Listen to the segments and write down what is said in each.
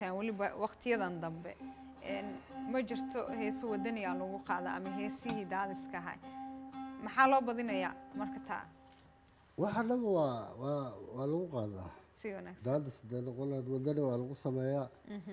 heestaan weliba waqtiyadan dambe een, ma jirto heeso wadaniyaa lagu qaada ama heesihii daadiska ahay maxaa loo badinayaa marka taa waxa dhaba waa waa waa lagu qaadaa si wanaagsan daadis dee noqon lahayd wadani waa lagu sameeyaa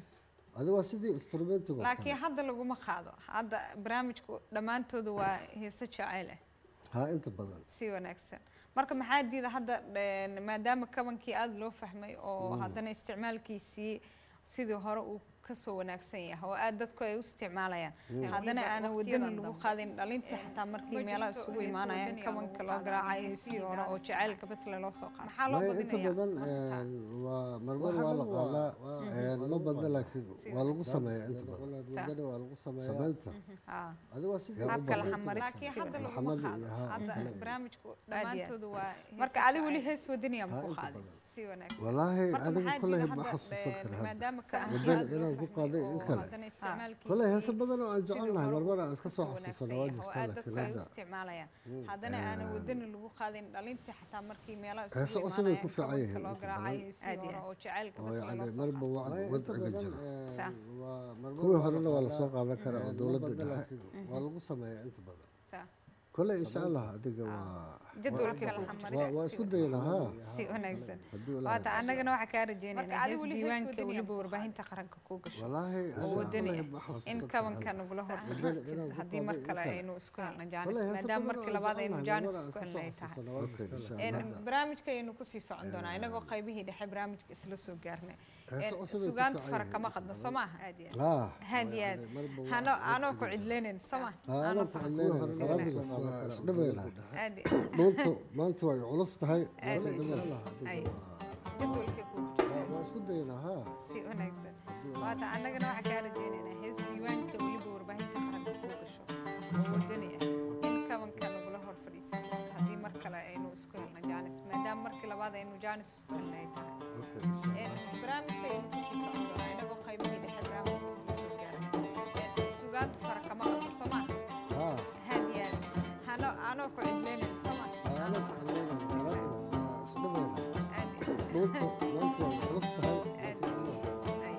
adi waa sidii instrumentiga oo laakiin kale. hadda laguma qaado hadda barnaamijku dhammaantoodu waa heeso jacayl ah haa inta badan si wanaagsan marka maxaa diida hadda een, maadaama kabankii aada loo fahmay oo haddana isticmaalkiisii sidii hore uu kasoo wanaagsan yahay oo aad dadku ay u isticmaalayaan haddana aanan wadani lagu qaadin dhalintii xataa markii meelaha isugu imaanayaan kabanka loo garaacayo sidii hore oo jacaylka bas loo soo qaado maxaa loo Maya inta badinayaa badan marka taa? een, waa marmar waa la qaadaa een, ma badna laakiin waa lagu sameeyaa inta badan wadani waa lagu sameeyaa samaynta Haa. adi waa sidii habka la u xamaris badan. laakiin hadda La laguma xamali qaado iyo haa, hadda kale. barnaamijku dhammaantoodu waa marka heeso adi weli jacayl. hees wadaniya ma Haa, ku inta qaadin badan. si wanaagsan walaahi marka aniga maxaa koley diida ma hadda xasuusan een, kara hadda maadaama Wadani kabankii inaan ku qaaday in kale haddana isticmaalkiisii koley heese badan oo aan sidii jecel nahay hore marmar uu aan iska soo kasoo xasuusano wanaagsan waa yahay oo jirtaa aad laakiin dadku ay u hadda isticmaalayaan haddana aanan wadani lagu qaadin dhalintii xataa markii meelaha Heeso isugu cusub ay ku imaanayaan fiican kabanka yihiin loo inta garaacayo sidii Aad iyo hore aad. oo jacaylka oo bas yani loo soo marba qaado wa- wadciga jira Sax. kuwii horena waa lasoo qaadan karaa oo dowladda dhexe waa lagu sameeyaa inta badan Sax. koley insha allah adiga waa jadwalka la waa- xamaray waa isku daynaa haa si wanaagsan haddii Ilaahay waata annagana waxaa kaa rajaynaynaa Marka adi hees weli hees diiwaanka wadani weliba ah. warbaahinta qaranka kuu gasho walaahi oo aniga wadani koley ah ma xasuusan in karo kabanka hadda. nagula hor Wadani fadhiistid inaan ku haddii mar qaaday in kale kale. aynu isku helno koley jaanis heese maadaama badan oo markii aan labaad aynu jecel nahay, jaanis marmar aan isku iska helnay soo tahay xasuusano waa jirtaa insha Een, Allah. barnaamijka aynu kusii socon doonaa inagoo qaybihii dhexe barnaamijka isla soo gaarnay Heese Een, cusub ay ku sugaanta fiican fara yihiin kama inta qadno badan. soo maaha aad iyo aad. haa haad iyo aad yani marba waa- hano anoo ku cidlaynayn soo maaha haa anoo ku cadleynaya faraantiga waa isdhabaynahay aad maanta maanta way culus tahay Aad waa iyo dhabaynahay. aad. Ay. Adiga waa- jadwalka kuu jira waa- waa isku daynaa haa si wanaagsan waata annagana waxaa kaa rajaynaynaa hees diiwaanka weliba warbaahinta qaranka kuu gasho oo wadani ah in kabanka nagula hor fadhiisatid haddii mar kale aynu isku helno jaanis maadaama markii labaad aynu jaanis isku helnay tahay Okay, insha Een, barnaamijka aynu kusii socon doonaa inagoo qaybihii dhexe barnaamijka isla soo gaaray sugaantu fara kama qadno soo maaha haa haad iyo aad hano anoo ku cidlaynayn soo maaha haa anoo ku cadleynaya faraantiga waa isdhabaynahay aad iyo maanta maanta way culus tahay aad ay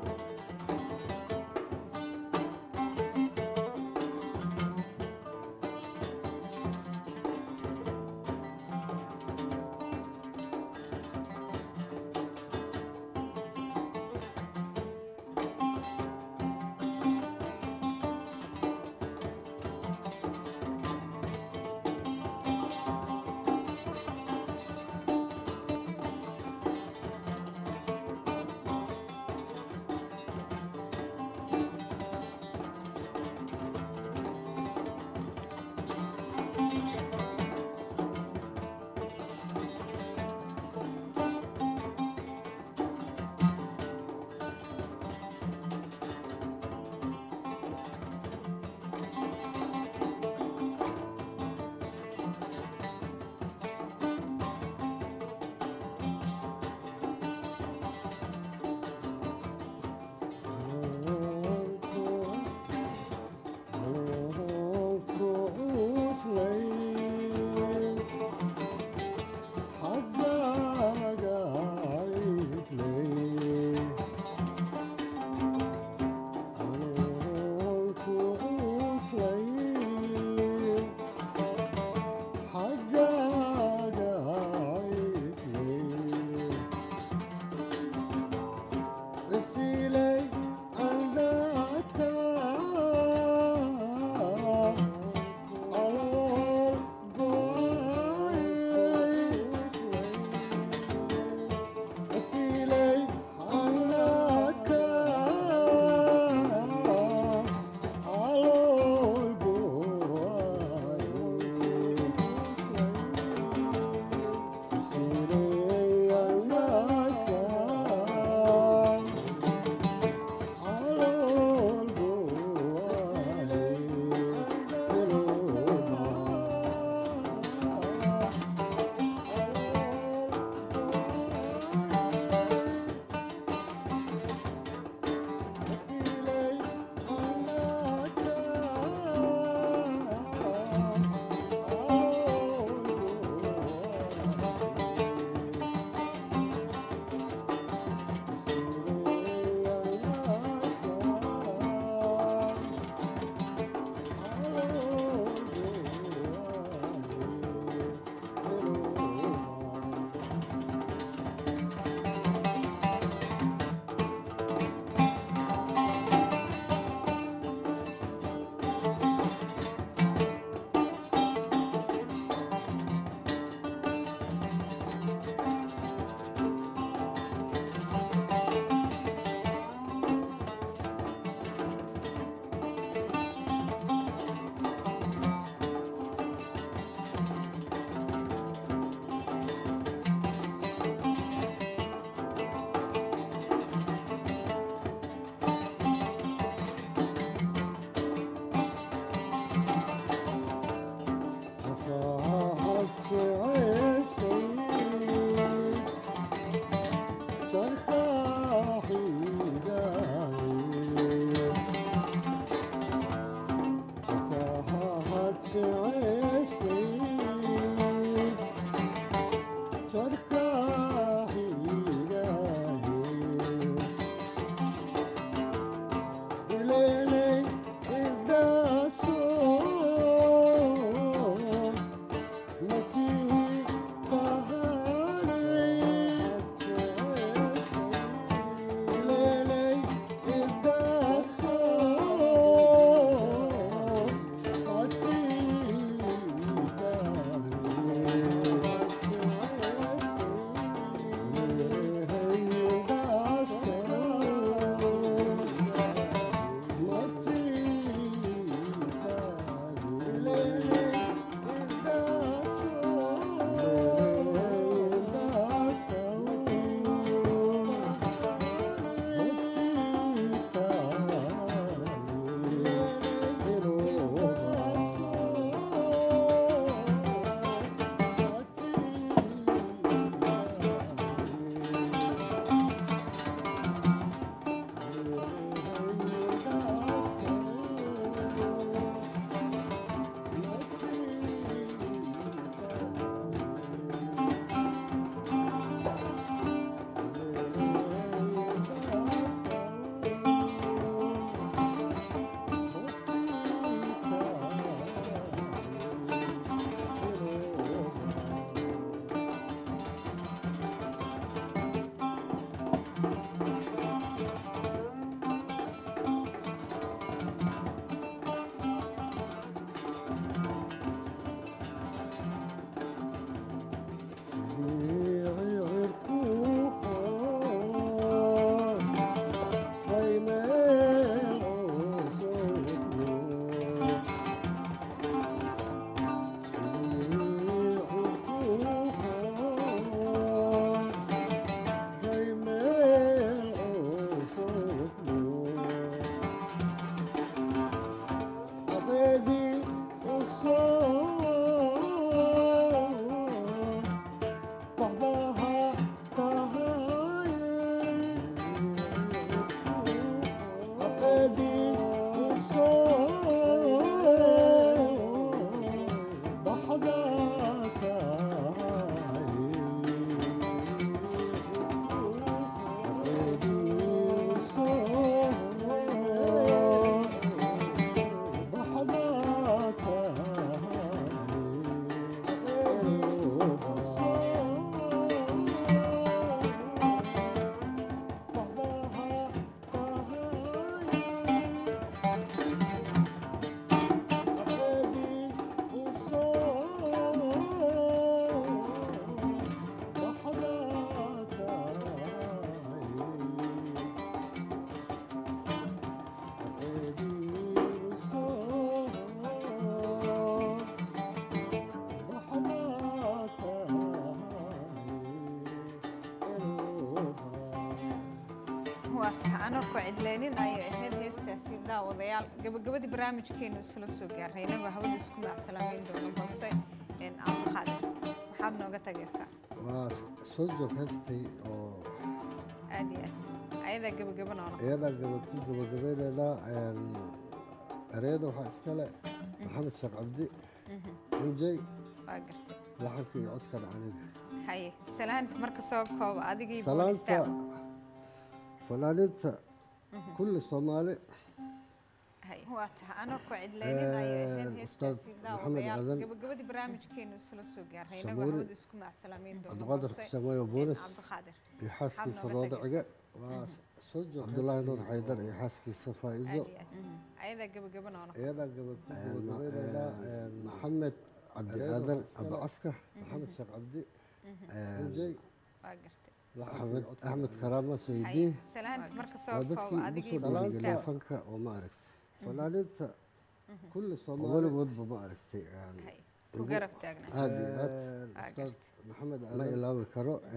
ku cidleynin ayay ahayd heestaasi daawadayaal gabagabadii barnaamijkeenu isla soo gaarnay inagoo hawada isku macsalaameyn doono balse cabdiqaadir maxaad nooga tagaysaa waa soo joog heestay oo aad iyo aad ayadaa gabagaba noona iyadaa gaba ku gabagabaynaynaa ereyada waxaa iskale maxamed sheekh cabdi injay waa gartay laxanka iyo codkan aniga haye salaanta marka soo kooba adigii salaanta fanaaniinta kulli soomaali waa taha anoo ku cidleynin ayay ahayd Ustaad heestaasi Maxamed daawadayaal Aadan. gabagabadii barnaamijkeenu isla soo gaarnay inagoo Shamuuri. hawada isku macsalaameyn doono cabdiqaadir balse xuseen boolis cabdiqaadir iyo xaaskiisa nooga roodacige waa soo joog cabdulaahi nuur xaydar iyo xaaskiisa faa'iizo aad iyo aad ayadaa gabagaba noona iyadaa gaba ku gabagabaynaynaa maxamed cabdi aadan abacaska maxamed sheekh cabdi injay waa gartay axmed axmed karaama haye saydi salaanta marka waa soo dadkii kooba ugu adigii soo dhiirigeliya boolistaaf fanka oo ma aragtay fanaaniinta kulli soomaali weligoodba ma aragtay haye ku garab taagnaa aad iyo aad waa ustaad gartay maxamed ma ilaawi karo